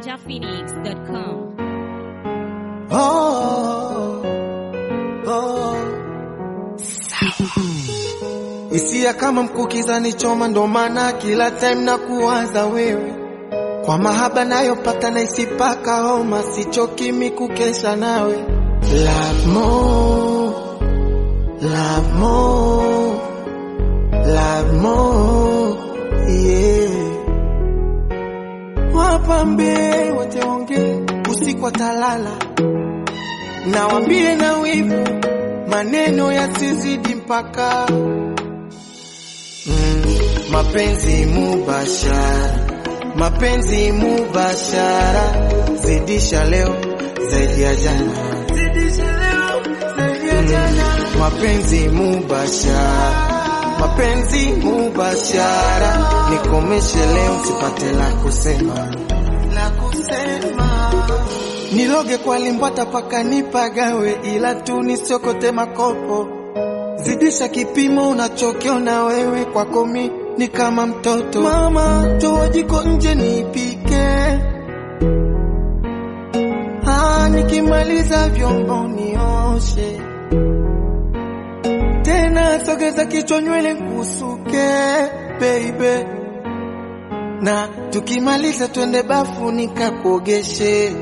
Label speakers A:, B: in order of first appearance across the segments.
A: ninjaphoenix.com.
B: Oh, oh. Hisia kama mkukiza ni choma, ndo maana kila time na kuwaza wewe, kwa mahaba nayopata na isipaka homa, sichokimi kukesha nawe. Love more, love more, love more, yeah. Wapambie wote ongee usiku watalala, nawambie na wivu maneno yasizidi mpaka mm, mapenzi mubashara, mapenzi mubashara, zidisha leo zaidi ya jana, mm, mapenzi mubashara, mapenzi mubashara, nikomeshe leo sipate la kusema la kusema niloge kwa limbwata paka nipagawe, ila tu nisiokote makopo. Zidisha kipimo unachokiona wewe, kwako mi ni kama mtoto. Mama, toa jiko nje nipike, ah, nikimaliza vyombo nioshe tena, sogeza kichwa nywele nkusuke baby, na tukimaliza twende bafu nikakuogeshe.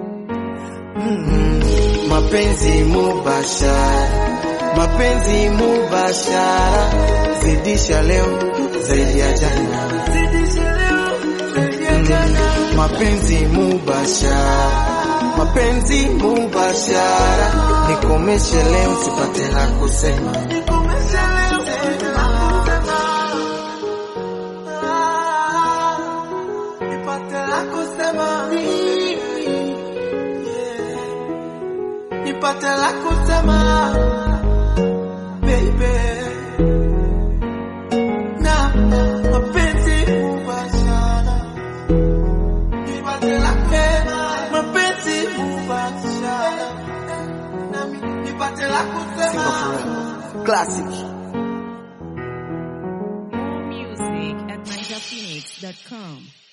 B: Mm, mapenzi mubashara, mapenzi mubashara, zidisha leo zaidi ya jana, Mm, mapenzi mubashara, mapenzi mubashara, nikomeshe leo sipate la kusema. Nipate la kusema nipate la kusema baby, na mapenzi mubashara, nipate la kusema mapenzi mubashara, nami nipate la kusema classic.
A: More music at ninjaphoenix.com.